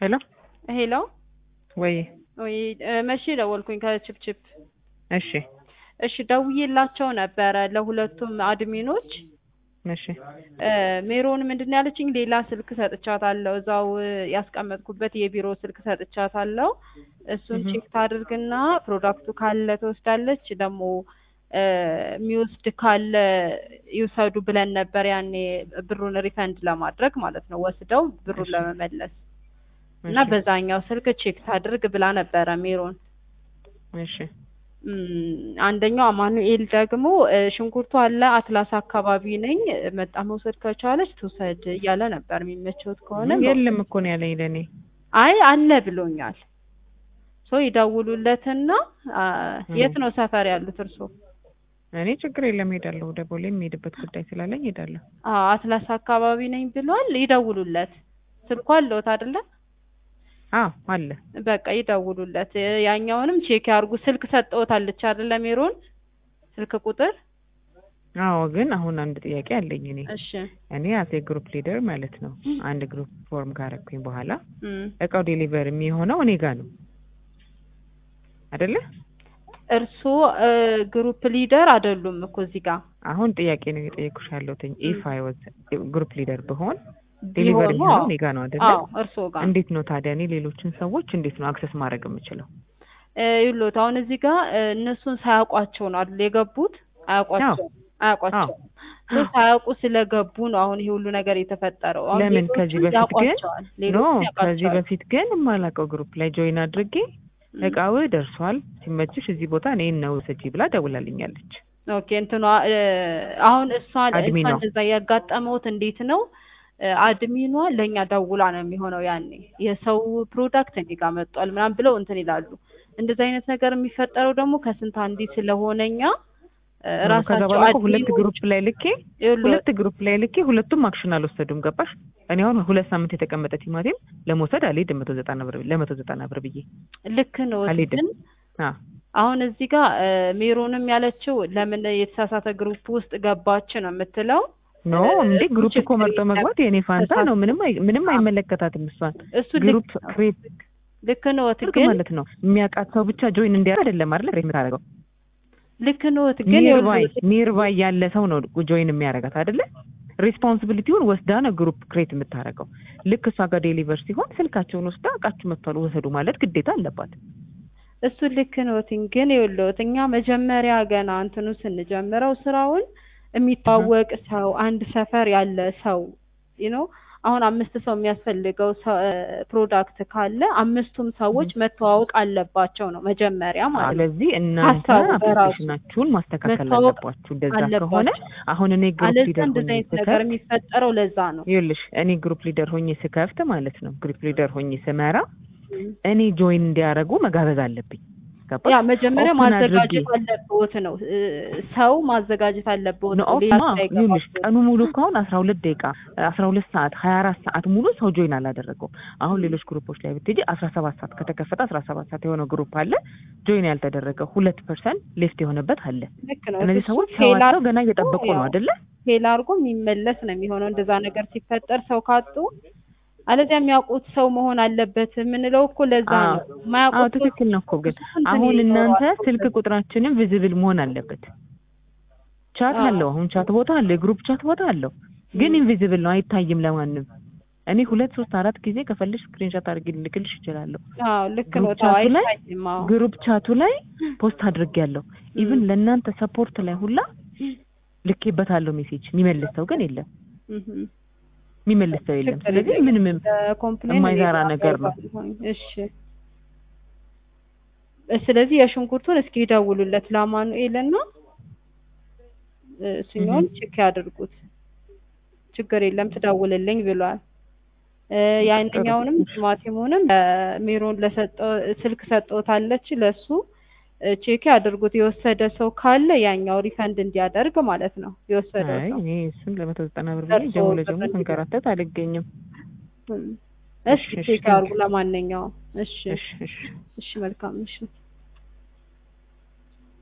ሄሎ ሄሎ ወይ ወይ መቼ ደወልኩኝ ከችፕችፕ እሺ እሺ ደውዬላቸው ነበረ ለሁለቱም አድሚኖች እሺ ሜሮን ምንድን ነው ያለችኝ ሌላ ስልክ ሰጥቻታለሁ እዛው ያስቀመጥኩበት የቢሮ ስልክ ሰጥቻታለሁ እሱን እህ። ቼክ ታድርግና ፕሮዳክቱ ካለ ትወስዳለች ደግሞ የሚወስድ ካለ ይውሰዱ ብለን ነበር ያኔ ብሩን ሪፈንድ ለማድረግ ማለት ነው ወስደው ብሩን እሺ። ለመመለስ እና እሺ፣ በዛኛው ስልክ ቼክ ታድርግ ብላ ነበረ ሜሮን እሺ እም፣ አንደኛው አማኑኤል ደግሞ እ፣ ሽንኩርቱ አለ አትላስ አካባቢ ነኝ መጣ መውሰድ ከቻለች ትውሰድ እያለ ነበር የሚመቸውት ከሆነ የለም እኮ ነው ያለኝ ለእኔ አይ አለ ብሎኛል ሶ ይደውሉለትና አ፣ የት ነው ሰፈር ያሉት እርሶ እኔ ችግር የለም ሄዳለሁ ወደ ቦሌ የሚሄድበት ጉዳይ ስላለኝ ሄዳለሁ አ፣ አትላስ አካባቢ ነኝ ብሏል ይደውሉለት ስልኩ አለዎት አይደለ አዎ አለ በቃ ይደውሉለት እ፣ ያኛውንም ቼክ ያርጉ ስልክ ሰጠዎታለች አይደለ ሜሮን ስልክ ቁጥር አዎ ግን አሁን አንድ ጥያቄ አለኝ እኔ እሺ እኔ አሴ ግሩፕ ሊደር ማለት ነው አንድ ግሩፕ ፎርም ካረኩኝ በኋላ እም። እቃው ዴሊቨር የሚሆነው እኔ ጋር ነው አይደለ እርስዎ እ፣ ግሩፕ ሊደር አይደሉም እኮ እዚህ ጋር አሁን ጥያቄ ነው የጠየኩሽ ያለሁትኝ ኢፍ አይ ዋዝ ግሩፕ ሊደር ብሆን ዴሊቨር ቢሆኑ የሚሆነው አዎ። እኔ ጋር ነው አይደለ አዎ እርስዎ ጋር እንዴት ነው ታዲያ እኔ ሌሎችን ሰዎች እንዴት ነው አክሰስ ማድረግ የምችለው እ፣ ይኸውልዎት አሁን እዚህ ጋር እ፣ እነሱን ሳያውቋቸው ነው አይደል የገቡት አያውቋቸው አያውቋቸው ሶ ሳያውቁ ስለገቡ ነው አሁን ይሄ ሁሉ ነገር የተፈጠረው አሁን ለምን ሌሎቹን ከዚህ በፊት ግን ያውቋቸዋል ኖ ሌሎቹን ከዚህ ያውቋቸዋል በፊት ግን የማላውቀው ግሩፕ ላይ ጆይን አድርጌ እም። እቃው ደርሷል ሲመችሽ እዚህ ቦታ እኔ ነው ስጂ ብላ ደውላልኛለች ኦኬ እንትኗ እ፣ አሁን እሷ አድሚኗ። እሷ እንደዛ ያጋጠመውት እንዴት ነው እ፣ አድሚኗ ለእኛ ደውላ ነው የሚሆነው ያኔ የሰው ፕሮዳክት እኔ ጋር መጧል ምናምን ብለው እንትን ይላሉ እንደዚህ አይነት ነገር የሚፈጠረው ደግሞ ከስንት አንዴ ስለሆነኛ እ፣ ከዛ ራሳቸው በኋላ እኮ ሁለት አድሚኖች ግሩፕ ላይ ልኬ ይኸውልዎት፣ ሁለት ግሩፕ ላይ ልኬ ሁለቱም አክሽን አልወሰዱም ገባሽ እኔ አሁን ሁለት ሳምንት የተቀመጠ ቲማቲም ለመውሰድ አልሄድም መቶ ዘጠና ብር ለመቶ ዘጠና ብር ብዬ ልክ ነው አልሄድም ግን አ አሁን እዚህ ጋር እ፣ ሜሮንም ያለችው ለምን የተሳሳተ ግሩፕ ውስጥ ገባች ነው የምትለው ኖ እ፣ እንዴ እሱ ግሩፕ እኮ ችግር መርጦ የለም። መግባት የኔ ፋንታ ነው ምንም አይ- ምንም አዎ። አይመለከታትም እሷን እሱ ልክ ግሩፕ ነው ክሬት ልክ ነዎት ትርግ ግን ማለት ነው የሚያውቃት ሰው ብቻ ጆይን እንዲያደርግ አይደለም አይደል ክሬት የምታደርገው ልክ ነዎት ግን ኒርባይ ይኸውልዎት፣ ኒርባይ ያለ ሰው ነው ጆይን የሚያደርጋት አይደለ ሪስፖንሲቢሊቲውን ወስዳ ነው ግሩፕ ክሬት የምታደርገው ልክ እሷ ጋር ዴሊቨር ሲሆን ስልካቸውን ወስዳ እቃችሁ መጥቷል ወሰዱ ማለት ግዴታ አለባት እሱ ልክ ነዎት ግን ይኸውልዎት እኛ መጀመሪያ ገና እንትኑ ስንጀምረው ስራውን የሚታወቅ ሰው አንድ ሰፈር ያለ ሰው ነው አሁን አምስት ሰው የሚያስፈልገው ሰ- እ፣ ፕሮዳክት ካለ አምስቱም ሰዎች መተዋወቅ አለባቸው ነው መጀመሪያ ማለት ነው ስለዚህ እናንተ ሀሳቡ በራሱ አፕሊኬሽናችሁን ማስተካከል መታወቅ አለባችሁ እንደዛ አለባቸው። ከሆነ አሁን እኔ ግሩፕ አለዛ ሊደር እንደዚህ ሆኜ አይነት ነገር ስከፍት የሚፈጠረው ለዛ ነው ይኸውልሽ እኔ ግሩፕ ሊደር ሆኜ ስከፍት ማለት ነው ግሩፕ ሊደር ሆኜ ስመራ እኔ ጆይን እንዲያደርጉ መጋበዝ አለብኝ ገባሽ ያ መጀመሪያ ኦፕን ማዘጋጀት አድርጌ አለብዎት ነው እ፣ ሰው ማዘጋጀት አለብዎት ነው ነው ሌላ ኦፍማ ስራ ይኸውልሽ አይገባብዎት። ቀኑ ሙሉ ከሆን አስራ ሁለት ደቂቃ አስራ ሁለት ሰዓት ሀያ አራት ሰዓት ሙሉ ሰው ጆይን አላደረገውም አሁን ሌሎች ግሩፖች ላይ ብትሄጂ አስራ ሰባት ሰዓት ከተከፈተ አስራ ሰባት ሰዓት የሆነው ግሩፕ አለ ጆይን ያልተደረገ ሁለት ፐርሰንት ሌፍት የሆነበት አለ ልክ ነው እነዚህ እሱ ሰዎች ፌል ሰዋቸው ገና እየጠበቁ ነው ያው አይደለ ፌል አድርጎ የሚመለስ ነው የሚሆነው እንደዛ ነገር ሲፈጠር ሰው ካጡ አለዚያ የሚያውቁት ሰው መሆን አለበት የምንለው እኮ ለዛ አዎ ነው አዎ የማያውቁት ሰው ትክክል ነው እኮ ግን ብዙ እንትን አሁን እናንተ ይኖረዋል። ስልክ ቁጥራችንን ቪዚብል መሆን አለበት ቻት አዎ። አለው አሁን ቻት ቦታ አለ የግሩፕ ቻት ቦታ አለው ግን ኢንቪዚብል ነው አይታይም ለማንም እኔ ሁለት ሶስት አራት ጊዜ ከፈልሽ ስክሪንሾት አድርጌ ልልክልሽ እችላለሁ አዎ ልክ ግሩፕ ነው ተው ቻቱ ላይ አይታይም አዎ ግሩፕ ቻቱ ላይ ፖስት አድርጌያለሁ ኢቭን ለእናንተ ሰፖርት ላይ ሁላ ልኬበታለሁ ሜሴጅ የሚመልስ ሰው ግን የለም እህም። የሚመልስ ሰው የለም ችግር ስለዚህ የለም። ምንም ኮምፕሌን የማይሰራ ነገር ነው እሺ ስለዚህ የሽንኩርቱን እስኪ ይደውሉለት ለአማኑኤል እና እሱኛውን እህም። ቼክ ያድርጉት ችግር የለም ትደውልልኝ ብሏል እ፣ ያንኛውንም ቲማቲሙንም ሜሮን ለሰጠው ስልክ ሰጠውታለች ለሱ እ፣ ቼክ ያድርጉት የወሰደ ሰው ካለ ያኛው ሪፈንድ እንዲያደርግ ማለት ነው የወሰደው አይ ሰው እኔ እሱን ለመቶ ዘጠና ብር ብዬ ደርሶ ጀሞ ብር ለጀሞ እንዲገዛ። ስንከራተት አልገኝም እም። እሺ እሺ፣ ቼክ እሺ፣ ያድርጉ ለማንኛውም እሺ እሺ እሺ እሺ መልካም እሺ